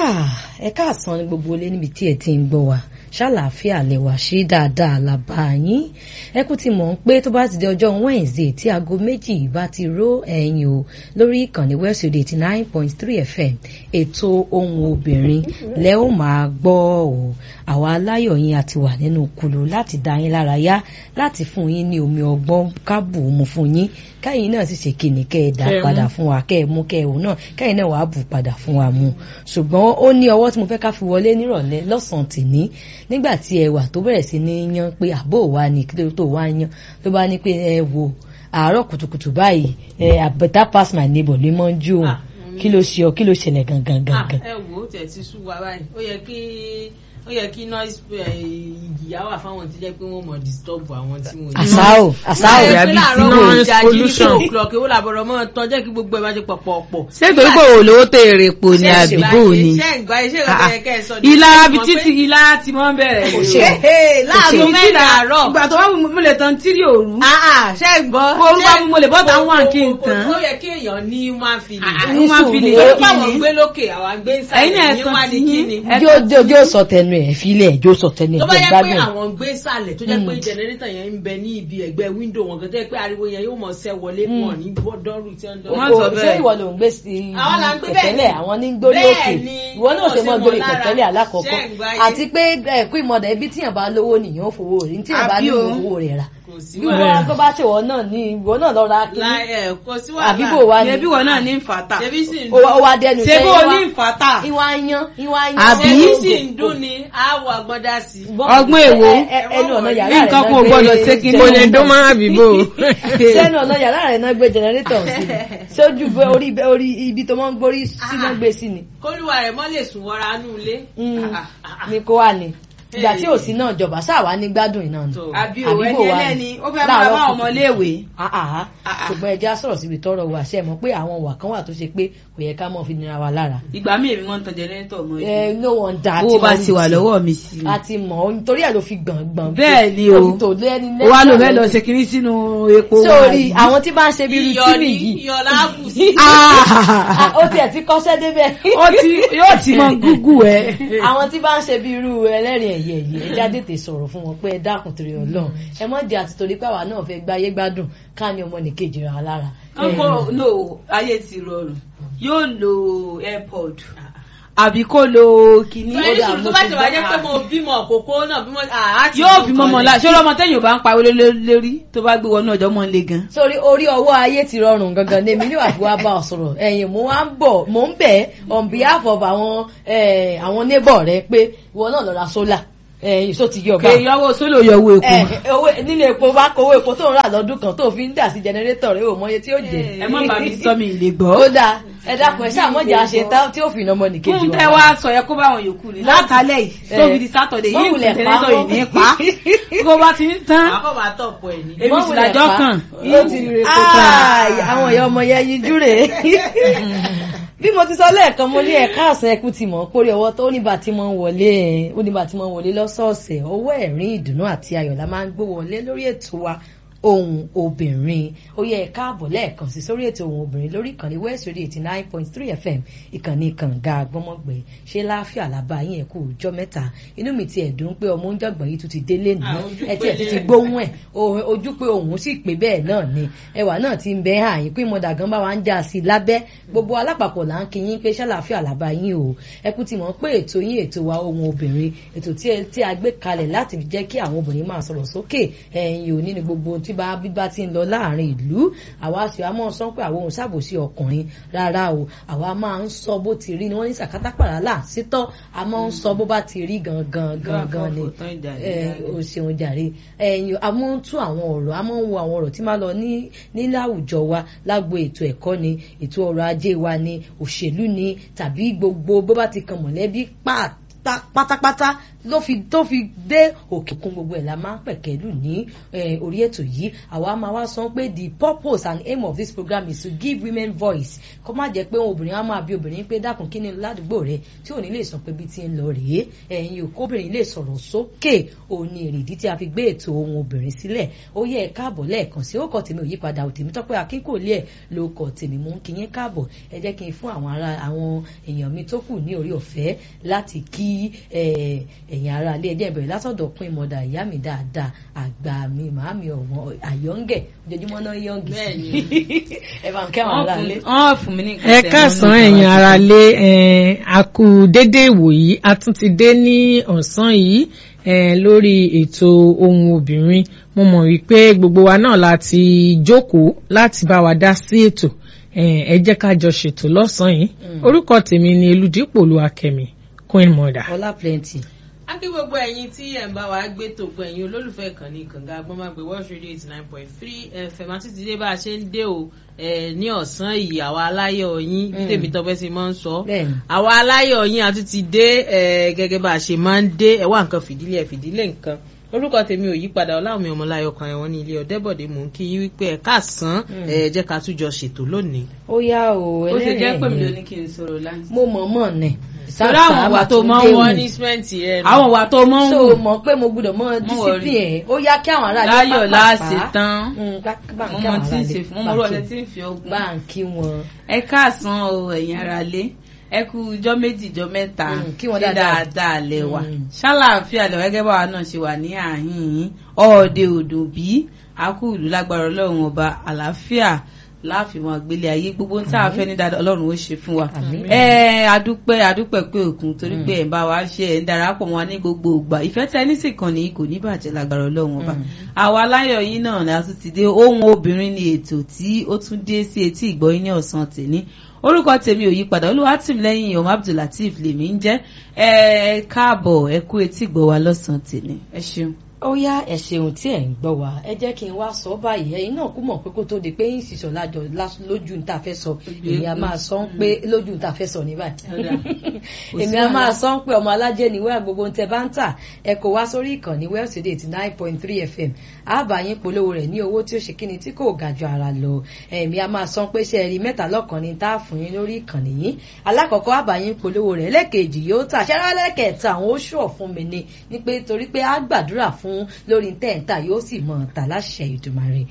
ẹ káàsán ní gbogbo ilé níbi tí ẹ ti ń gbọ́ wa ṣàlàáfíà lẹwà ṣe dáadáa làbá yín ẹ kú ti mọ̀ ń pé tó bá ti di ọjọ́ Wednesday tí aago méjì bá ti ró ẹ̀yìn o lórí ìkànnì West Radio eighty nine point three FM ètò ohun obìnrin lẹ ó máa gbọ́ o àwa aláyọ̀ yín àti wà nínú kulu láti dá yín lára yá láti fún yín ní omi ọgbọ́n kábù mu fún yín káyìn náà sì ṣe kìnnì kẹ́ ẹ dá padà fún wa kẹ́ ẹ mú kẹ́ ẹ wò náà káyìn náà wàá bù padà fún wa mu ṣùgbọ́n ó ní ọwọ́ tí mo fẹ́ ká fi wọlé nírọ̀lẹ́ lọ́sàn-án tìní nígbà tí ẹ wà tó bẹ̀rẹ̀ sí ní yan pé àbó wa ni kí ló tó wá yan ló bá ní pé ẹ wo àárọ̀ kùtùkùtù báyìí ẹ I better pass my neighbor ló mọ́ ń jó òun kí ló ṣe ọ kí ló ṣẹlẹ̀ gangan gangan. ẹ wò ó tẹ̀ ti sú wa báyìí ó yẹ kí ó yẹ kí noise ìjìyà wà fáwọn tí jẹ́ pé wọ́n mọ̀ disturb àwọn tí wọ́n. àṣàò àṣàò ẹ pé àbí láàárọ̀ tí wọn noise jà jí ní pollution. two o'clock èwo làbọ̀rọ̀ mọ́ tán jẹ́ kí gbogbo ẹ bá ṣe pọ̀pọ̀pọ̀. ṣé torí pé olówó tẹ èrè po ni àbíbò ni ṣé ìgbà iṣẹ́ ìgbà yẹ kẹ́ ẹ sọ ni. ìlara bí títí ìlara ti mọ́ bẹ̀rẹ̀ Kò rè ṣe. o. Ee, láàárọ̀ Èmi mẹ́ta tí- àárọ̀. ìgbà tó wá mú mo lè tan tírí òru Ah, ah, ṣé ìgbọ́. Mo orúkọ mi, mo lè bọ́ta Kò- one kí n kò- tàn. ó yẹ kí èèyàn ní human feeling. Ah, ní human sùúrù. feeling Ó torí kí pé àwọn ni? gbé lókè àwọn gbé Ẹ̀yin nsàlẹ̀ náà ní ẹ̀sán wá ní ti kí yín. ni. Ẹ- yóò yóò yóò sọ tẹnu ẹ fílẹ̀ yóò sọ tẹnu ẹ tó bá jẹ́ yẹ pé gbádùn. àwọn gbé sàlẹ̀ tó jẹ́ pé jẹnẹrétọ̀ yẹn ń bẹ ní ibi ẹ̀gbẹ́ wíńdò wọn kan tó jẹ́ pé ariwo yẹn yóò mọ̀ ṣẹ́ wọlé wọn ní dọ́rù tí wọ́n Má dọ́rù. sọ O- bẹ́ẹ̀. ṣé ìwọ ló ń gbé sí Àwọn là ń gbé bẹ́ẹ̀ pẹ̀tẹ́lẹ̀ ni. àwọn ní ń gbórí Bẹ́ẹ̀ òkè ni, ìwọ náà ṣe mọ́ wọ́n gbórí ṣe mọ́ lára. pẹ̀tẹ́lẹ̀ alákọ̀ọ́kọ́ Ṣé ń gbá yé? àti pé ẹ̀kú ìmọ̀dà ibi tíyàn bá lówó nìyẹn ó fowó rẹ̀ tíyàn bá Àbí ní o. owó rẹ̀ rà kò sí bí wọ́n wàhálà. tó bá ṣèwọ náà ní ìwọ náà lọ ra kíní Láì ẹ̀ kò sí wàhálà. àbí bò wá ní ṣebí wọn náà ní fàtà ṣebí sì ń ó wá- ó wá dẹnu ṣebí sẹ́yìn wọn wá ní fàtà ìwà yan ìwà yan Àbí? ṣebí sì ń dún ni àwọ̀ àgbọ̀dá sí. Ọgbọ́n èwo? Ẹ- ẹ- ẹnu ọ̀nà yàrá rẹ̀ nǹkan náà kan ò gbé gbọ́dọ̀ ṣe kí jẹnẹrétọ̀ mo lè dún mọ́ àbíbò. sẹ́nu ọ̀nà yàrá rẹ̀ náà gbé jẹnẹrétọ̀ sí ni sójú bẹ orí bẹ orí ibi tó máa ń gbórí sí náà gbé sí ni kólúwa rẹ̀ mọ́ lè sùn wọra nù ilé. Mm. Ah, ah, ah. ni kó wà ní ìgbà tí ò sí náà jọba sáà ní gbádùn iná ni Tó. àbí Àbí o ẹni bò wá ẹlẹ́ni ní? ó fẹ́ máa Láàárọ̀ bá ọmọ kùtù. léèwé. àhàhà Ah, ah. ṣùgbọ́n ẹja sọ̀rọ̀ síbi tọ́rọ̀ wà ṣe mọ̀ pé àwọn wà kan wà tó ṣe pé kò yẹ ká mọ̀ fi nira wa lára ìgbà míì èmi wọ́n ń tan jẹnẹrétọ̀ mọ́ ẹ no one da owó bá ti wà lọ́wọ́ mi sí i. a ti mọ̀ ọ́ nítorí ẹ̀ ló fi gbọ̀ngbọ̀n Bẹ́ẹ̀ ni o. ó fi tò lẹ́ni ó wá lò fẹ́ lọ ṣe kinní sínú epo sórí àbí? àwọn tí bá ń ṣe bí irú iyọ̀ tíìmì ní yìí iyọ̀ láàbù sí. Ah, ó tiẹ̀ ti kọ́ṣẹ́ débẹ̀ ó ti yóò ti mọ gúgù ẹ. àwọn tí bá ń ṣe bí irú ẹlẹ́rìn ẹ̀yẹ yìí ẹja tètè sọ̀rọ̀ fún wọn pé ẹ dákun torí ọlọ́run ẹ mọ̀ di àti torí pé àwa náà fẹ́ gbáyé gbádùn ká ní ọmọ nìkejì ra lára. kókó no ayé ti rọrùn yóò lo airpod àbí kó lo kinní. Tó ẹni dà, sùn mo tó bá ti ti wá jẹ́ gbọ́. pé mo bímọ òkókó náà bímọ àá ti yóò mú fi mọ́mọ́ kan la lẹ̀. ṣé ọmọ tẹ́yìn ò bá ń pariwo lé lórí tó bá gbé wọnú ọjọ́ mọ́ ń le gan. sórí orí ọwọ́ ayé ti rọrùn gangan ní èmi ní wàá fi wá bá ọ sọ̀rọ̀ ẹ̀yìn mo wá ń bọ̀ mo ń bẹ̀ on behalf of àwọn eh, àwọn neighbor rẹ pé ìwọ náà lọ ra solar ẹ̀yìn só ti yọ bá kè yọwọ́ sólò yọwọ́ epo. ẹ owó nílé epo bá kówó epo tó ń rà lọ́dún kan tó fi ń dà sí jẹnẹrétọ̀ rẹ ò mọye tí ó jẹ. ẹ má bàa mi sọ mi ìlè ó gbọ́. dáa ẹ dákun ẹ ṣàmọ̀jà ṣe tán tí ó fi iná ọmọ nìkejì fún tẹ wá sọ yẹ kó bá àwọn yòókù ní látàlẹ́ yìí Eh, tóbi di sátọ̀dẹ̀ yìí mọ́wùlẹ̀ pa ìtẹ̀lẹ́tọ̀ yìí ní pa kó bá ti ń tán Àkọ́ máa tọ̀pọ̀ ẹ̀ ní. èmi sì lájọ́ kàn ó ti rè kó tán àwọn ìyá ọmọ yẹn yíjú rè bí mo ti sọ lẹ́ẹ̀kan mo ní ẹ̀ka àsán ẹkú ti mọ̀ kórè ọwọ́ tó níbà tí mo ń wọlé ẹ̀ ó níbà tí mo ń wọlé lọ́sọ̀ọ̀sẹ̀ ọwọ́ ẹ̀rín ìdùnnú àti ayọ̀ la máa ń gbé wọlé lórí ètò wa ohun obìnrin ó yẹ ẹ káàbọ̀ lẹ́ẹ̀kan sí sórí ètò ohun obìnrin lórí ìkànnì west radio eighty nine point three fm ìkànnì kànga àgbọ́mọ̀gbẹ́ ṣé láàfíà làbá yín ẹ̀ kú ọjọ́ mẹ́ta inú mi ti ẹ̀dùn pé ọmọ oúnjẹ yìí tún ti délé nù Ah, ojú ẹ tiẹ̀ ti pélé. ti gbóhùn ẹ̀ o- ojú pé òun sì pé bẹ́ẹ̀ náà ni ẹwà náà ti ń bẹ hàn yín pé mọ̀dà gan bá wa ń já sí i lábẹ́ gbogbo alápapọ̀ là ń kí yín pé ṣàlàáfíà làbá yín o ẹ kú ti mọ̀ pé ètò yín ètò wa ohun obìnrin ètò tí ẹ- tí a gbé kalẹ̀ láti fi jẹ́ kí àwọn obìnrin máa sọ̀rọ̀ sókè ẹ̀yìn òní ni gbogbo ohun tí bá bí bá ti ń lọ láàrin ìlú àwa sì wá máa sọ pé àwọn òun ṣàbòsí ọkùnrin rárá o àwa máa ń sọ bó ti rí ni wọ́n ní sàkátà pàrálà sítọ́ a máa ń sọ bó bá ti rí gangan gangan ni ẹ o ṣeun jàre ẹyin a máa ń tún àwọn ọ̀rọ̀ a máa ń wo àwọn ọ̀rọ̀ tí máa lọ ní ní láwùjọ wa lágbo ètò ẹ̀kọ́ ni ètò ọrọ̀ ajé wa ni òṣèlú ni tàbí gbogbo bó bá ti kan mọ̀lẹ́bí pàt ta- pátápátá ló fi tó fi dé òkè kún gbogbo ẹ̀ la máa ń pẹ̀kẹ́lù ní eh, orí ètò yìí àwa máa wá sọ pé the purpose and aim of this program is to give women voice kó má jẹ́ pé obìnrin á máa bí obìnrin pé dákun kí ni ládùúgbò rẹ tí ò ní lè sọ pé bí ti ń lọ rèé ẹ̀yin òkóbìnrin lè sọ̀rọ̀ sókè òun ni èrèdí tí a fi gbé ètò ohun obìnrin sílẹ̀ ó yẹ ẹ káàbọ̀ lẹ́ẹ̀kan sí ó kọ tèmi ò yípadà ò tèmi tọ́pẹ́ akínkòlé ẹ̀ ló kọ tèmi mú kí yín káàbọ̀ ẹ jẹ́ kí n fún àwọn ará àwọn èèyàn mi tó kù ní orí ọ̀fẹ́ láti kí eh, ẹ̀yin ará ilé ẹjẹ́ ìbẹ̀rẹ̀ látọ̀dọ̀ pín mọ́dà ìyá mi dáadáa àgbà mi màámi ọ̀wọ́n àyọ̀ǹgẹ̀ ojoojúmọ́ náà yọ̀ǹgì Bẹ́ẹ̀ni. ẹ bá ń kẹ́ àwọn ará ilé. wọ́n fún mi ní nǹkan ẹ tẹ̀ káàsán mọ́ nípa ẹ̀yin wa. ara lé a kú dédé ìwòyí a tún ti dé ní ọ̀sán yìí eh, lórí ètò ohun obìnrin mo mọ̀ wípé gbogbo wa náà láti jókòó láti bá wa dá sí ètò Eh, ẹ jẹ́ ká jọ ṣètò lọ́sàn-án yìí orúkọ tèmi ni eludipò olúwakẹ́mi queen mother. ọlá plenty. a kí gbogbo ẹ̀yin tí ẹ̀ ń bá wa gbé tògbọ́ ẹ̀yin olólùfẹ́ ìkànnì kànga agbọ́nmágbé world radio eighty nine point three fm àti ti dé bá a ṣe ń dé o eh, ní ọ̀sán yìí àwa aláyọ̀ yín bí Mm. tèmi tọ́pẹ́ sí máa ń sọ Bẹ́ẹ̀ni. àwa aláyọ̀ yín àti ti dé eh, gẹ́gẹ́ bá a ṣe máa ń dé ẹ wá nǹkan fìdílé ẹ fìdílé nǹkan orúkọ tèmi ò yípadà ọláwọmí ọmọláyọ kan ẹwọn ní ilé ọdẹbọdẹ mò ń kí yín wípé ẹ káàsán Mm. ẹ jẹ́ ká tún jọ ṣètò lónìí. ó yá o ó ti jẹ́ pé mi ló ẹlẹ́rìn ní kí n sọ̀rọ̀ láti. mo mọ̀ mọ̀ nẹ̀. Torí àwọn ìwà tó máa ń wọ́n wọ́n ní ní- sìmẹ́ǹtì rẹ nù. àwọn ìwà tó mọ́ ń so wù mọ̀ pé mo gbọ́dọ̀ mọ̀ Mo discipline ẹ̀ ó yá kí àwọn ará ilé láyọ̀ pápá láàṣẹ pa. tán Mm, ká- bá ń mo kí mọ àwọn tí ará ń ilé ṣe fún mo mọ bá ń ọ̀rẹ́ kí- tí ń fi ogun. bá ń kí wọn. ẹ káàsán o ẹ̀yin ara lé ẹ kú ijọ́ méjì ijọ́ mẹ́ta Mm, kí wọ́n ṣé dáadáa. dáadáa lẹ wà Mm. ṣáláàfíà lẹ gẹ́gẹ́ báwa náà ṣe wà ní àhín yín ọ̀ọ́dẹ òdò bí akú ìlú lágbára ọlọ́run ọba àlàáfíà láàfin wọn àgbélé ayé gbogbo ohun tí a fẹ́ ní dáadáa ọlọ́run ó ṣe fún wa Àmín. ẹ adúpẹ́ adúpẹ́ pé òkun torí pé ẹ̀ ń bá wa ṣe ẹ̀ ń darapọ̀ mọ́ wa ní gbogbo ìgbà ìfẹ́ tẹ ní sì kàn ní kò ní bàjẹ́ lágbára ọlọ́run ọba Mm. àwa aláyọ̀ yìí náà ni a tún ti dé ohun obìnrin ni ètò tí ó tún dé sí etí ìgbọ́yìn ní ọ̀sán tèmi orúkọ tèmi ò yípadà olúwatìmílẹ́yìn ọmọ abdulateef lèmi ń jẹ́ ẹ káàbọ̀ ẹ kú etí ìgbọ́ wa lọ́sàn tèmi ẹ ṣeun. ó yá ẹ ṣeun tí ẹ ń gbọ́ wa ẹ jẹ́ kí n wá sọ báyìí ẹ̀yin náà kú mọ̀ pé kó tó di pé yín sísọ lájọ lás- lójú ní ta fẹ́ sọ èmi a máa sọ ń pé lójú ní ta fẹ́ sọ ní báyìí Ọ̀dà. Kò sí èmi a máa wàhálà. sọ ń pé ọmọ alájẹ ni wẹ́ẹ̀ gbogbo ń tẹ bá ń tà ẹ kò wá sórí ìkànnì Wells Radio eighty nine point three fm àbá yín polówó rẹ̀ ní owó tí ó ṣe kíni tí kò ga ju ara lọ èmi a máa sọ pé ṣe ẹ rí mẹ́ta lọ́kàn ni tá a fún yín lórí ìkànnì yìí alákọ̀ọ́kọ́ àbá yín polówó rẹ̀ lẹ́ẹ̀kejì yóò tà ṣẹ́rá lẹ́ẹ̀kẹta àwọn oṣù ọ̀fun mi ni ní pé torí pé a gbàdúrà fún lórí tẹ́ǹtà yóò sì mọ̀ tà láṣẹ Ìdùmarè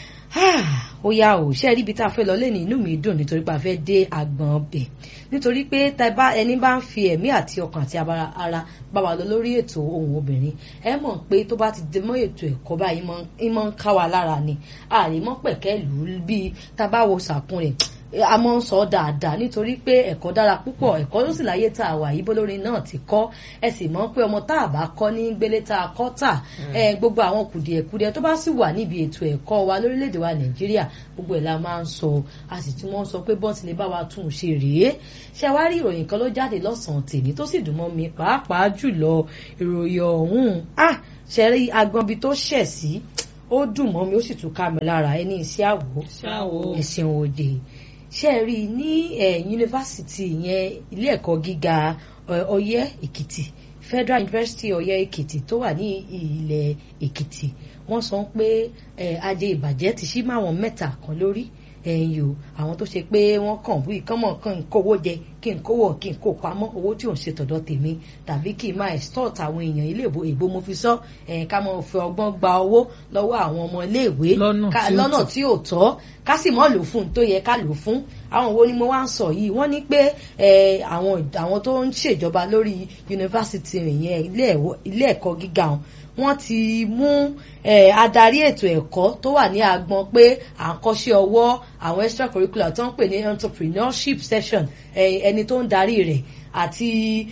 Ah, ó yá o ṣe rí ibi tá a fẹ́ lọ lé ní inú mi dùn nítorí pé a fẹ́ dé agbọ̀n ọbẹ̀ nítorí pé tá bá ẹni bá ń fi ẹ̀mí àti ọkàn àti abara ara bá wa lọ lórí ètò ohun obìnrin ẹ mọ̀ pé tó bá ti dé mọ́ ètò ẹ̀kọ́ báyìí ń mọ́ ń ká wa lára ni àrímọ́ pẹ̀kẹ́ lù ú bíi tá a bá wo sàkún rẹ̀ a mọ̀ ń sọ dáadáa nítorí pé ẹ̀kọ́ dára púpọ̀ ẹ̀kọ́ ló sì láyé tá a wà yìí bólórin náà ti kọ́ ẹ sì mọ̀ pé ọmọ tá a bá kọ́ ní gbélé tá a kọ́ tà ẹ gbogbo àwọn kùdìẹ̀kudiẹ tó bá sì wà níbi ètò ẹ̀kọ́ wa lórílẹ̀‐èdè wa nàìjíríà gbogbo ẹ̀ la máa ń sọ a sì tún mọ́ ń sọ pé bọ́ọ̀sì lè bá wa tún un ṣe rèé ṣé wá rí ìròyìn kan ló jáde lọ́sàn-án tèmi tó sì dùn mọ́ mi pàápàá jùlọ ìròyìn ọ̀hún ah ṣe rí agbọ̀nbi tó ṣẹ̀ sí ó dùn mọ́ mi ó sì tún ká mi lára ẹni iṣẹ́ àwò Ṣáwo. ẹ̀sìn òde ṣe rí i ní yunifásitì yẹn ilé ẹ̀kọ́ gíga ẹ, Ọ̀yẹ́ Èkìtì Federal University Ọ̀yẹ́ Èkìtì tó wà ní ilẹ̀ Èkìtì wọ́n sọ pé ẹ, ajé ìbàjẹ́ ti ṣí máwọn mẹ́ta kan lórí ẹ̀yìn o àwọn tó ṣe pé wọ́n kàn wí kánmọ̀ kan ń kówó jẹ kí n kówó kí n kó pamọ́ owó tí ò ń ṣe tọ̀dọ̀ tèmi tàbí kí n máa extort àwọn èèyàn ilé ìbò èbó mo fi sọ ẹ̀ ká mọ̀ fi ọgbọ́n gba owó lọ́wọ́ àwọn ọmọ iléèwé Lọ́nà ká- tí ó lọ́nà tọ́. tí ò tọ́ ká sì mọ́ lò fún un tó yẹ ká lò fún àwọn wo ni mo wá ń sọ yìí wọ́n ní pé ẹ, àwọn àwọn tó ń ṣèjọba lórí yunifásitì yẹn ilé ẹ̀wọ̀- ilé ẹ̀kọ́ gíga wọn wọ́n ti mú ẹ, adarí ètò ẹ̀kọ́ tó wà ní agbọn pé à ń kọ́ṣẹ́ ọwọ́ àwọn extracurricular tó ń pè ní entrepreneurship session ẹ, ẹni tó ń darí rẹ̀ àti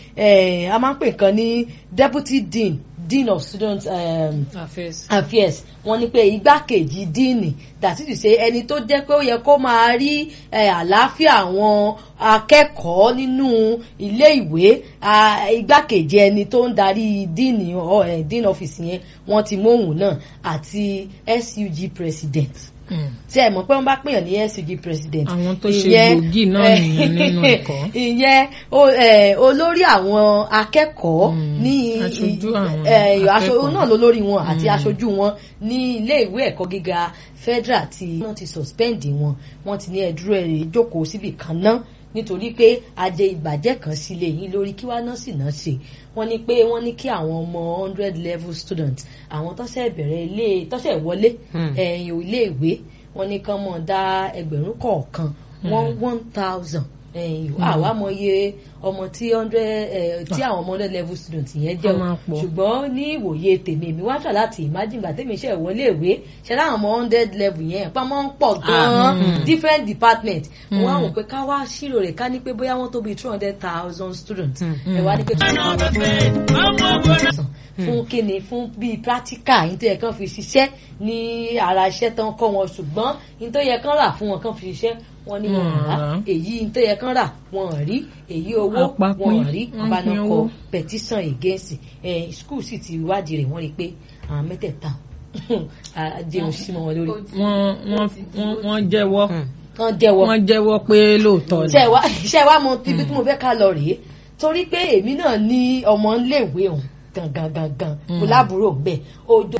ẹ, a máa ń pè kan ní deputy dean dean of student um, Affairs. affairs wọ́n ní pé igbákejì díìnì dàtí ti ṣe ẹni tó jẹ́ pé ó yẹ kó máa rí eh, àlàáfíà àwọn akẹ́kọ̀ọ́ nínú ilé ìwé ah, igbákejì ẹni tó ń darí díìnì ọ, eh, dean office yẹn wọ́n ti móhùn náà àti SUG president Mm. tí ẹ mọ̀ pé wọ́n bá pèèyàn ní SUG president Àwọn tó ṣe ìyẹn, gbòógì náà eh, nìyẹn nínú ẹ̀kọ́. ìyẹn o- eh, olórí àwọn akẹ́kọ̀ọ́ Mm. ní Aṣojú àwọn eh, aṣo- akẹ́kọ̀ọ́. náà lólórí wọn àti Mm. aṣojú wọn ní ilé ìwé ẹ̀kọ́ gíga federal tí wọ́n ti suspend wọn wọ́n ti ní ẹ̀dúró ẹ̀rẹ̀ jókòó síbì kan náà nítorí pé ajé ìbàjẹ́ kan sílé yín lórí kí wá náà sì náà ṣe wọ́n ní pé wọ́n ní kí àwọn ọmọ hundred level students àwọn tọ́sẹ̀ bẹ̀rẹ̀ ilé tọ́sẹ̀ wọlé Hmm. ẹ̀yìn ilé ìwé wọ́n ní kán mọ̀ dá ẹgbẹ̀rún kọ̀ọ̀kan one one thousand ẹ̀yìn àwa mọ iye ọmọ tí hundred eh, tí àwọn ọmọ hundred level students yẹn jẹ́ Wọ́n máa pọ̀. ṣùgbọ́n ní ìwòye tèmi èmi wá try láti imagine gbà tèmi iṣẹ́ ìwọlé ìwé ṣe láwọn ọmọ hundred level yẹn pa mọ́ ń pọ̀ gan-an mm. different department Mm. wọ́n á wò pé ká wá ṣírò rẹ̀ ká ní pé bóyá wọ́n tó bí two hundred thousand students Mm. ẹ wá ní pé two hundred thousand fún kíni fún bíi practical yìí tó yẹ kán fi ṣiṣẹ́ ní ara iṣẹ́ tán kọ́ wọn ṣùgbọ́n yìí tó yẹ kán rà fún wọn kán fi ṣiṣẹ́ wọn ní wọn Wọn rà rà. èyí yìí tó yẹ kán rà wọn rí èyí owó Àpapín, wọn rí wọ́n bá náà pín kọ owó. petition against ẹ school sì ti wádìí rẹ̀ wọ́n rí i pé àwọn mẹ́tẹ̀ẹ̀ta àjẹun sí mọ́ wọn lórí wọ́n wọ́n wọ́n wọ́n jẹ́wọ́ kán jẹ́wọ́ wọ́n jẹ́wọ́ pé lóòótọ́ ni. ṣe wá ṣe wá mọ ibi tí mo fẹ́ ká lọ rèé torí pé èmi náà ní ọmọ iléèwé òun gangan gangan kò lábúrò bẹ́ẹ̀ ojo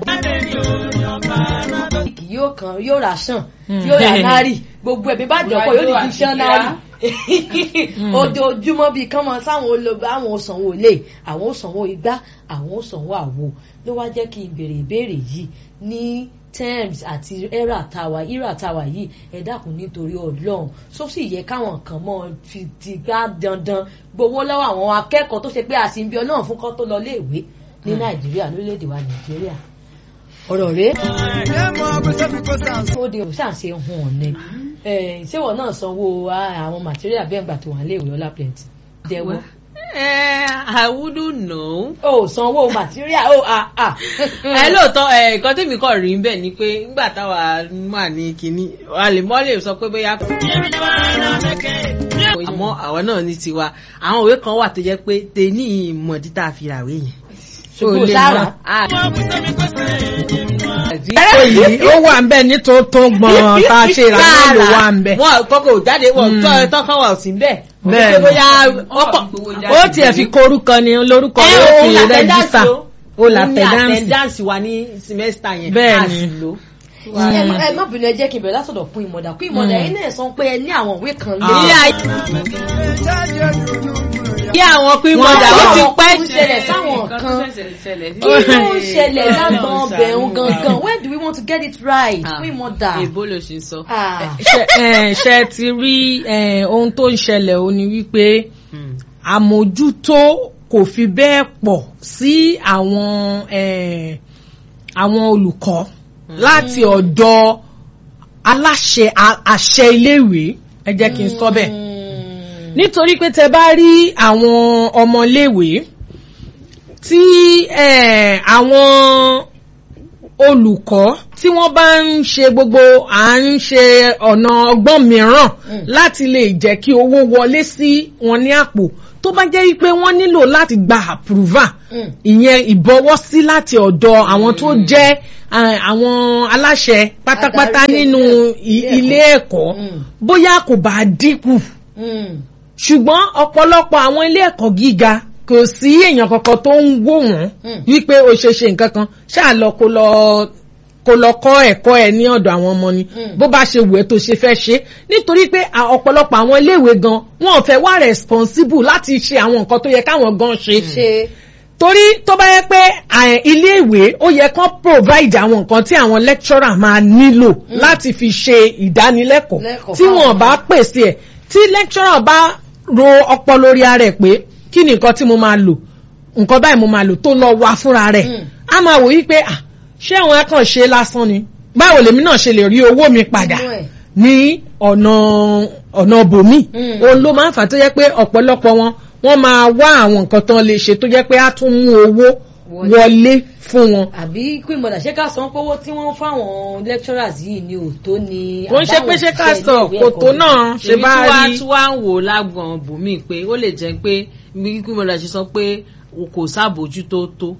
kì yóò kan yóò rà sàn yóò rà nárì gbogbo ẹ̀mí bá jọ̀pọ̀ yóò ní kí sàn nárì ojoojúmọ́ bíi kán mọ sáwọn olóògbé àwọn òsànwó ilé àwọn òsànwó igbá àwọn òsànwó àwo ló wá jẹ́ kí n béèrè ìbéèrè yìí ní terms àti era tàwa era tàwa yìí ẹ dákun nítorí ọlọ́run tó sì yẹ káwọn kan mọ́ fi ti gbá dandan gbowó lọ́wọ́ àwọn akẹ́kọ̀ọ́ tó ṣe pé àsìnbí ọlọ́run fún kọ́ tó lọ léèwé ní nàìjíríà lórílẹ̀‐èdè wa nàìjíríà ọ̀rọ̀ rèé ó di òṣàṣe hun ọ̀nẹ́ ṣéwọ̀ náà sanwó àwọn material bẹ́ẹ̀ gbà tó wà léèwé ọlá plenty jẹ́wọ́ Eh, I wouldn't know. ó sanwó material ó à à. ẹ lóòótọ́ ẹ nǹkan tèmi kàn rí bẹ́ẹ̀ ni pé nígbà táwa wà ní kínní a lè mọ́ lè sọ pé bóyá. àmọ́ àwa náà ní tiwa àwọn òwe kan wà tó jẹ́ pé tèmi ìmọ̀dí tá a fi ràwé yẹn. ṣùgbọ́n lè sára mọ̀. Ah, èyí ó wà ń bẹ ní tó tó gbọ̀n tá a ṣe ìrànlọ́ ló wà ń bẹ. wọn kọ́kọ́ ò jáde wọn tọ́ tọ́kọ́ wà sí bẹ́ẹ̀. Bẹ́ẹ̀ Pé ni. bóyá ọkọ̀ ó tiẹ̀ fi korúkọ ni lórúkọ ẹ rẹ̀ ó òun fi là rẹ́jísítà ó là tẹ̀ dáǹsì. àtẹ̀dáǹsì wa ní simẹ́sítà yẹn. Bẹ́ẹ̀ a ni. sì lò. ẹ má- ẹ má bínú ẹ jẹ́ kí n bẹ̀rẹ̀ látọ̀dọ̀ kún ìmọ̀dà kún ìmọ̀dà yìí náà sọ pé ẹ ní àwọn ìwé kan lé. ilé ayé kí àwọn pín mọ́dà ó ti pẹ́ ń ṣẹlẹ̀ sáwọn kan kí ló ń ṣẹlẹ̀ lágbọ̀n ọbẹ̀ òun gangan when do we want to get it right Ah. kún ìmọ̀dà. èbó ló ṣe ń sọ. Ah. ṣe ẹ, ṣe ti rí ẹ, ohun tó ń ṣẹlẹ̀ ó ní wípé àmójútó kò fi bẹ́ẹ̀ pọ̀ sí àwọn ẹ, àwọn olùkọ́ láti ọ̀dọ̀ aláṣẹ a- àṣẹ iléèwé ẹ jẹ́ kí n sọ bẹ́ẹ̀ nítorí pé tẹ bá rí àwọn ọmọléèwé tí eh, àwọn olùkọ́ tí wọ́n bá ń ṣe gbogbo à ń ṣe ọ̀nà ọgbọ́n mìíràn láti lè jẹ́ kí owó wọlé sí wọn ní àpò tó bá jẹ́ wípé wọ́n nílò láti gba approval Mm. ìyẹn ìbọwọ́sí láti ọ̀dọ̀ àwọn tó jẹ́ eh, àwọn aláṣẹ pátápátá Adarí nínú i- ilé ilé ẹ̀kọ́ Mm. bóyá kò bá dínkù Mm. ṣùgbọ́n ọ̀pọ̀lọpọ̀ àwọn ilé ẹ̀kọ́ gíga kò sí èèyàn kankan tó ń wò wọ́n Mm. wípé o ṣe ṣe nǹkan kan ṣáà lọ kó lọ kó lọ kọ́ ẹ̀kọ́ ẹ ní ọ̀dọ̀ àwọn ọmọ ni Mm. bó bá ṣe wù ẹ́ tó ṣe fẹ́ ṣe nítorí pé à- ọ̀pọ̀lọpọ̀ àwọn iléèwé gan wọn ò fẹ́ wá responsible láti ṣe àwọn nǹkan tó yẹ káwọn gan ṣe ṣe torí tó bá yẹ pé à- iléèwé ó yẹ kán provide àwọn nǹkan tí àwọn lecturer máa nílò láti fi ṣe ìdánilẹ́kọ̀ọ́ Lẹ́kọ̀ọ́ tí wọn fáwọn bá pèsè ẹ̀ tí lecturer bá ro ọpọlọ lórí ara ẹ̀ pé kí ni nǹkan tí mo máa lò nǹkan báyìí mo máa lò tó lọ wá fúnra rẹ̀ Mm. a máa wò wípé ah ṣé àwọn akànṣe lásán ni báwo lèmi náà ṣe lè rí owó mi padà Inú ẹ̀. ní ọ̀nà ọ̀nà bòmí Mm. òun ló máa ń fà tó jẹ́ pé ọ̀pọ̀lọpọ̀ wọn wọ́n máa wá àwọn nǹkan tán lè ṣe tó jẹ́ pé á tún mú owó Wọlé. wọlé fún wọn. àbí kún ìmọ̀dà ṣé ká san pówó tí wọ́n fáwọn lecturers yìí ni ò tó ni. kò ń ṣe pé ṣé ká àbáwọn sọ òṣìṣẹ́ kò ilé tó ẹ̀kọ́ náà ṣe èmi bá tí wàá rí tí wàá ń wò lágbọ̀n bùnmí pé ó lè jẹ́ pé bí kúmọ̀lá ṣe sọ pé kò sábòjútó tó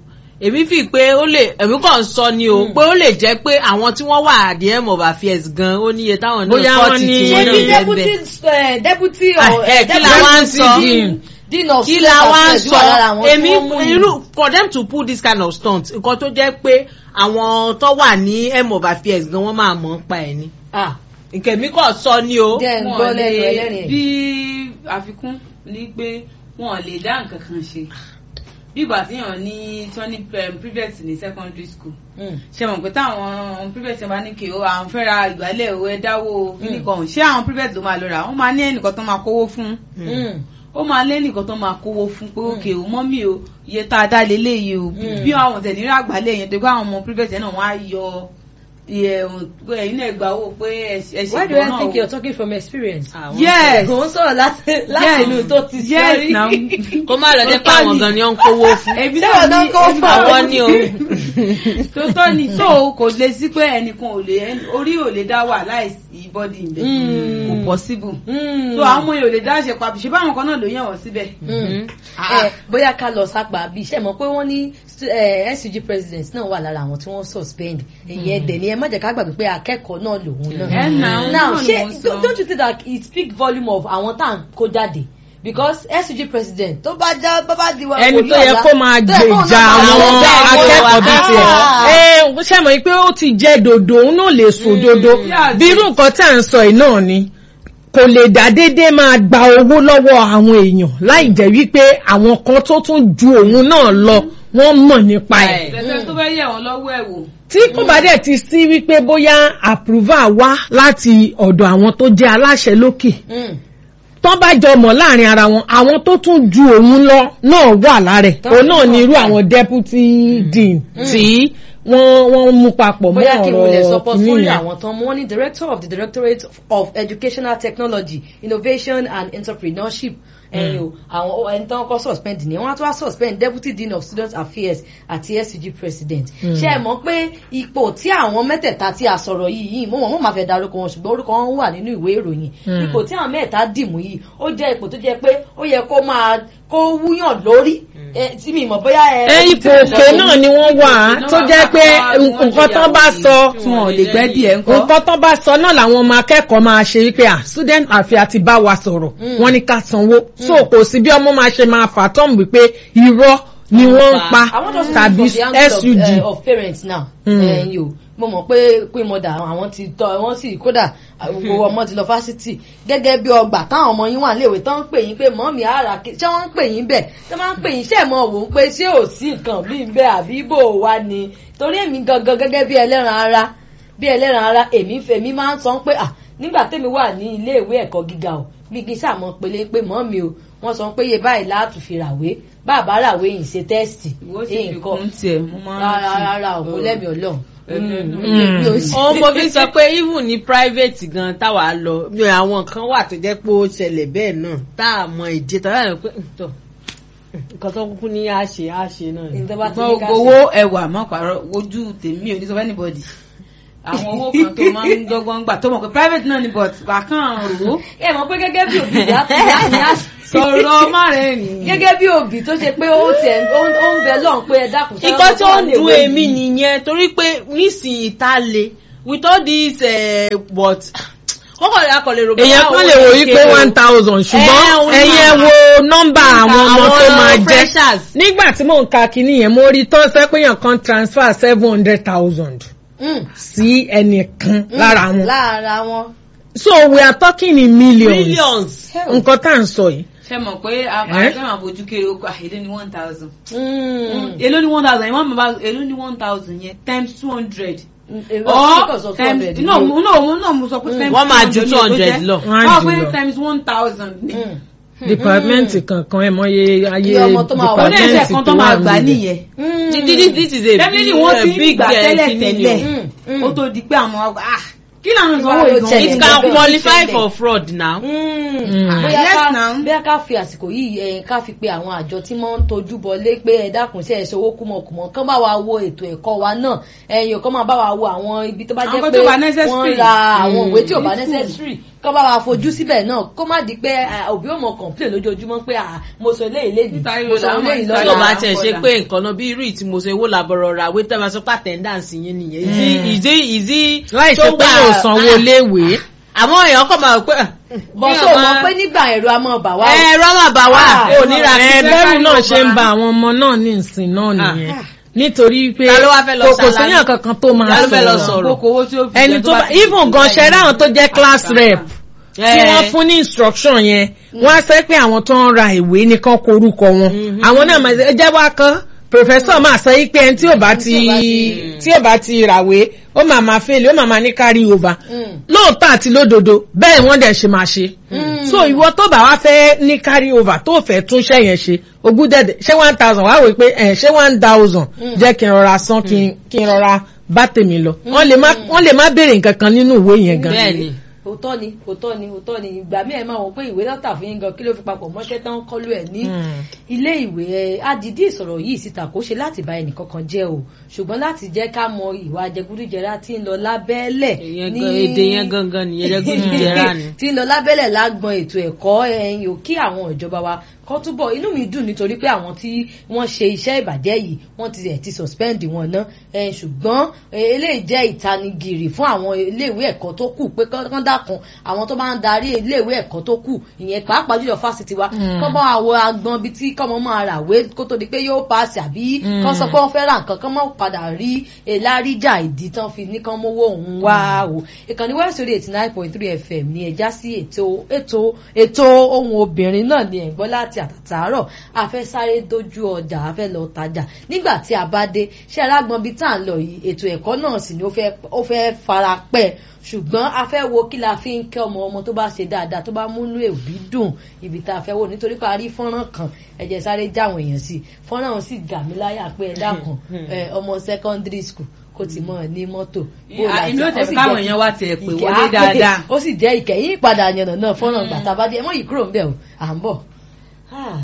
èmi fi pé ó lè èmi kàn sọ ni o pé ó lè jẹ́ pé àwọn tí wọ́n wà at the end of affairs gan ó níye táwọn náà Bóyá kọ́ wọ́n ti ní- tiwọn ṣé náà bí jẹ́ deputy bẹ́ẹ̀. eh, deputy Ah, or eh, eh, kí la deputy wá ń sọ? dean- dean of kí student la wá ń affairs wà lára sọ àwọn tí èmi wọ́n mú yìí. irú for them to pull this kind of stunt nǹkan tó jẹ́ pé àwọn tó wà ní end of affairs gan wọ́n máa mọ̀ ń pa ẹ̀ ni Ah, nkèmí kàn sọ ni o. jẹ́ ń gbọ́ lẹ́nu ẹlẹ́rìn ẹ̀. bí àfikún ni pé wọn ò lè dá nǹkan kan ṣe bí ìgbà tí yàn ní tí wọ́n ní um, private ní secondary school Mm. ṣe mọ̀ pé táwọn private bá ní kí o àwọn fẹ́ ra ìgbálẹ̀ o ẹ dáwó kíní kan ṣé àwọn private ló máa lọ rà wọ́n máa ní ẹnìkan tó máa kówó fún Mm. ó máa lé nìkan tó máa kówó fún pé òkè o mọ́mí o iye tá a dá leléyìí o bí àwọn tẹ̀ nírà àgbálẹ̀ yẹn tó kó àwọn ọmọ private yẹn náà wọ́n á yọ iye ẹ̀yin náà gbà owó pé ẹ ṣe Why do ìgbọ́n I náà think o. you're talking from experience? Àwọn- yes Kò ń sọ̀rọ̀ láti láti inú tó ti yes sọ́rí. now kó má lọ jẹ́ pé àwọn gan ni ó ń kówó fún. èmi Ṣé náà wọn náà ní kó èmi fún náà àwọn ni o. tó tọ́ ni tó kò lè sí pé ẹnìkan ò lè orí ò lè dá wà láìsí bọ́dì ìbẹ̀ Mm. kò possible Mm. so àwọn ọmọ yẹn ò lè dá ṣe papọ̀ ṣe báwọn kan náà ló yàn wọ́n síbẹ̀. Mm. Eh, bóyá ká lọ sápá bí iṣẹ́ mọ̀ pé wọ́n ní stu- eh, SUG president náà wà lára àwọn tí wọ́n suspend ìyẹn dẹ̀ ni ẹ má jẹ́ ká gbàgbé pé akẹ́kọ̀ọ́ náà lòun ẹ náà. nà ó now náà ni ṣé mo sọ. don't you think that it speak volume of àwọn tá à ń kó jáde because SUG president tó bá já bá bá di wa ẹni wòlíì tó yẹ ọ̀la, kó máa tó yẹ kó gbèjà náà máa àwọn gbèjà akẹ́kọ̀ọ́ bíi tiẹ̀ Ah. ẹ ṣe mọ̀ pé ó ti jẹ́ dòdò òun náà lè sùn dòdò Yeah, bí irú nǹkan tá à ń sọ yìí náà ni kò lè dá déédéé máa gba owó lọ́wọ́ àwọn èèyàn láì jẹ́ wípé àwọn kan tó tún ju òun náà lọ wọ́n mọ̀ nípa ẹ̀ tẹ̀sẹ̀ tó fẹ́ yẹ̀ wọ́n lọ́wọ́ ẹ̀ wò. tí kò bá dẹ̀ ti sí wípé bóyá approval wá láti ọ̀dọ̀ àwọn tó jẹ́ aláṣẹ lókè Mm. tán bá jọ mọ̀ láàrin ara wọn àwọn tó tún ju òun lọ náà wà lára ẹ̀ Tán òun náà tún ni mọ̀ irú pé- àwọn deputy dean tí wọ́n wọ́n mú papọ̀ mọ́ bóyá kí n wọlé sọ ọ̀rọ̀ portfolio nìyẹn. àwọn tán mú wọn ní director of the directorate of educational technology innovation and entrepreneurship ẹ̀yin o àwọn ẹni tán kọ́ suspend ni wọ́n á tún wá suspend deputy dean of student affairs àti SUG president ṣé ẹ mọ̀ pé ipò tí àwọn mẹ́tẹ̀ẹ̀ta tí a sọ̀rọ̀ yìí yìí mo mọ̀ mo máa fẹ́ darúkọ wọn ṣùgbọ́n orúkọ wọn wà nínú ìwé ìròyìn ipò tí àwọn mẹ́tẹ̀ẹ̀ta dìmú yìí ó jẹ́ ipò tó jẹ́ pé ó yẹ kó máa kó wúyàn lórí ẹ, tí mi mọ̀ bóyá ẹ. ẹ ipò òkè náà ni wọ́n wà á tó jẹ́ pé nǹkan tán bá sọ tí wọn ò lè gbẹ́ díẹ̀ ńkọ́. nǹkan tán bá sọ náà làwọn ọmọ akẹ́kọ̀ọ́ máa ṣe wípé à student affairs ti bá wa sọ̀rọ̀ wọ́n ní ká sanwó so kò sí bí ọmọ máa ṣe máa fà tọ́m wípé irọ́ ni wọ́n ń pa I want us to tàbí speak from the angle SUG. of, uh, of parents now. Mm. ẹ̀yin o mo mọ̀ pé pé mọ̀dà àwọn ti tọ́ wọ́n sì kódà gbogbo ọmọ ti lọ fásitì gẹ́gẹ́ bí ọgbà táwọn ọmọ yín wà léèwé tán ń pè yín pé mọ́mí ara kí ṣé wọ́n ń pè yín bẹ̀ tán máa ń pè yín ṣé mọ̀ wò ó pé ṣé ò sí nǹkan bí ń bẹ́ àbí bò wá ni torí èmi gangan gẹ́gẹ́ bí ẹlẹ́ran ara bí ẹlẹ́ran ara èmi fèmí máa ń sọ pé à nígbà tèmi wà ní ilé ìwé ẹ̀kọ́ gíga o bí kí sàmọ́ pélé pé mọ́mí o wọ́n sọ pé iye báyìí láàtú fi ràwé bàbá ràwé yìí ṣe tẹ́sítì ìwọ sì fi kún tiẹ̀ mo máa ń rárá rántí. rárá òkú lẹ́mìí ọlọ́run. Mm. òun mo fi sọ pé even ní private gan táwa lọ ní àwọn kan wà tó jẹ́ pé ó ṣẹlẹ̀ bẹ́ẹ̀ náà tá a mọ ìdí tá a rẹ̀ pé "Hmm, tọ̀ nǹkan tó kúkú ní á ṣe á ṣe náà ni. ìjọba ti ní gbọ́ ká owó ẹwà mọ́ pàrọ̀ ojú tèmi ò ní sọ fún anybody àwọn owó kan tó máa ń dọ́gbọ́n gbà tó mọ̀ pé private náà ni but wà kàn rò ó ẹ mọ̀ pé gẹ́gẹ́ bí òbí ìyá ìyá ìyá sọ̀rọ̀ má rẹ̀ nìyí. gẹ́gẹ́ bí òbí tó ṣe pé ó tiẹ̀ ó ń ó ń bẹ lọ́hùn pé ẹ dákun ṣáà nǹkan wọ́n tó wà ń léwe dun yìí. èmi nìyẹn torí pé nísìnyí tá a le with all this uh, but wọ́n kọ̀ ya kọ̀ lè rò èèyàn kan lè wò yí pé one thousand Eh, ṣùgbọ́n òun ẹ̀yin ẹ náà. wo nọ́mbà àwọn ọmọ tó máa jẹ́ freshers. nígbà tí mò ń ka kinní yẹn mo rí tó ṣe pé èèyàn kan transfer seven hundred thousand Mm. sí ẹnìkan lára wọn lára wọn. so we are talking in millions millions. nǹkan tá à ń sọ yìí ṣe mọ̀ pé Eh? àbájá máa fojú kéré oko èló ni one thousand. Mm. èló ni one thousand yẹn wọ́n mọ̀ bá èló ni one thousand yẹn times two hundred. Èrò or because of times 200 no ni. mo no mo no mo sọ pé times Wọ́n máa ju 200 ló 200 jẹ́. lọ. Wọ́n á wọ́n jù pé lọ. times one thousand ni. Mm. department kankan ẹ mọye ayé Iye ọmọ tó máa wà. ó ní department ẹsẹ̀ kan tó máa gbà níbẹ̀. nìyẹn. Mm. this this is a definitely big, wọ́n uh, ti ń big gbà uh, tẹ́lẹ̀ kinní ni tẹ́lẹ̀ o. Mm. Mm. ó tó di pé àwọn ọgbà ah kí làwọn ìsanwó Báwo ló ìgan ṣẹlẹ̀? it Mm. can Mm. qualify for fraud now. Mm. Mm. bóyá Yes, ká now. bóyá ká fi àsìkò yìí ẹ ká fi pe àwọn àjọ tí wọ́n ń tojú bọlé pé ẹ dákun sí ẹsẹ owó kúmọkùmọ kán bá wa wo ètò ẹ̀kọ́ wa náà ẹ̀yin kán máa bá wa wo àwọn ibi tó bá Àwọn jẹ́ kan pé tó bá wọ́n necessary. ra àwọn Mm. ìwé tí ò bá Ní school. necessary kọ́ bá wa fojú síbẹ̀ náà kó má di pé ah, òbí ò mọ complain lójoojúmọ́ pé ah, mo sọ eléyìí léyìí Nítorí mo sọ làwọn eléyìí ìsọ̀rọ̀ tí o lọ́la. bá tiẹ̀ ṣe Kódà. pé nǹkan náà bí irú ìtí mo ṣe wó làbọ̀rọ̀ ra wé tẹ́ bá sọ pé attendance yín nìyẹn ìdí ìdí ìdí láì ṣe pé yóò sanwó léèwé àwọn èèyàn kọ̀ máa pé bọ́sọ̀ mọ̀ pé nígbà ẹ̀rọ a máa bà wá o. ẹ̀rọ máa bà wá Ah, ò ní ra ẹ sí bẹ́rù náà ṣe ń ba àwọn ọmọ náà ní ìsìn náà nìyẹn nítorí pé Ta ló wá fẹ́ lọ kò kò ṣàlàyé? síyàn kankan tó Ta máa ló fẹ́ lọ sọ̀rọ̀ sọ̀rọ̀? Kókó owó tí ó fi ẹni jẹ tó bá ti even gan ṣe ráwọn tó jẹ́ class rep tí Eh. wọ́n fún ní instruction yẹn wọ́n á sẹ́ pé àwọn tó ń ra ìwé nìkan korúkọ wọn àwọn náà máa ṣe jẹ́ wá kan professor máa sọ yí pé ẹni tí ò bá ti tí ò bá ti ràwé ó máa máa fail ó máa máa ní carry over Mm. lóòótọ́ àti lódodo bẹ́ẹ̀ wọ́n dẹ̀ ṣe máa ṣe so ìwọ tó bá wá fẹ́ ní carry over tó fẹ́ tún ṣẹ́ yẹn ṣe ogún dẹ̀dẹ̀ ṣé one thousand wá wò pé ẹ̀ ṣé one thousand jẹ́ kí n rọra san kí n kí n rọra bá tèmi lọ wọ́n lè má wọ́n lè má béèrè nǹkan kan nínú ìwé yẹn gan bẹ́ẹ̀ ni òótọ́ ni òótọ́ ni òótọ́ ni ìgbà míì ẹ̀ máa wọ̀ pé ìwé lọ́tà fún yín gan kí ló fi papọ̀ mọ́ṣẹ́ tán kọ́lú ẹ̀ ní ilé ìwé ẹ̀ adìdí ìsọ̀rọ̀ yìí síta kó ṣe láti bá ẹnìkankan jẹ́ o ṣùgbọ́n láti jẹ́ ká mọ ìwà jẹgúdújẹrá tí ń lọ lábẹ́lẹ̀ Ìyẹn gan- èdè yẹn gangan nìyẹn jẹgúdújẹrá ni. tí ń lọ lábẹ́lẹ̀ lágbọn ètò ẹ̀kọ́ ẹ̀yìn ò kí àwọn ìjọba wa kọ́ túbọ̀ inú mi dùn nítorí pé àwọn tí wọ́n ṣe iṣẹ́ ìbàjẹ́ yìí wọ́n ti ẹ̀ ti suspend wọn ná ẹ̀ ṣùgbọ́n eh, eléyìí jẹ́ ìtanigìrì fún àwọn iléèwé ẹ̀kọ́ tó kù pé kán dákun àwọn tó bá ń darí iléèwé ẹ̀kọ́ tó kù ìyẹn pàápàá jùlọ fásitì wa kọ́ bá àwọ agbọn bíi tí kọ́mọ máa rà wé kó tó di pé yóò paasi àbí kán sọ pé wọ́n fẹ́ ra nǹkan kán mọ́ padà rí eláríjà ìdí tán fi ní kán mówó òun wá o ìkànnì west radio eighty nine point three fm ní ẹja sí ètò ètò ètò ohun obìnrin náà ní ẹ̀gbọ́n láti àtàtàárọ̀ a fẹ́ sáré dojú ọjà a fẹ́ lọ tajà nígbà tí a bá dé ṣé alágbọn bíi tá à ń lọ yìí ètò ẹ̀kọ́ náà sì ni ó fẹ́ ó fẹ́ fara pẹ́ ṣùgbọ́n a fẹ́ wo kí la fi ń kẹ́ ọmọ ọmọ tó bá ṣe dáadáa tó bá múnú èbí dùn ibi tá a fẹ́ wò nítorí pé a rí fọ́nrán kan ẹ jẹ́ sáré jáwọn èèyàn sí fọ́nrán ọ̀hún sì gà mí láyà pé ẹ dákun ẹ, ọmọ secondary school kò tí mọ̀ ní mọ́tò. bó la èmi ò ó tẹ̀ sì káwọn jẹ́- èèyàn wá tiẹ̀ pé ìkẹ́- wọlé dáadáa. ó sì jẹ́ ìkẹyìn ìpadà yànnà náà fọ́nrán gbàtà bá dé ẹ mọ́ yìí kúrò ń bẹ̀ o à ń bọ̀. Ah,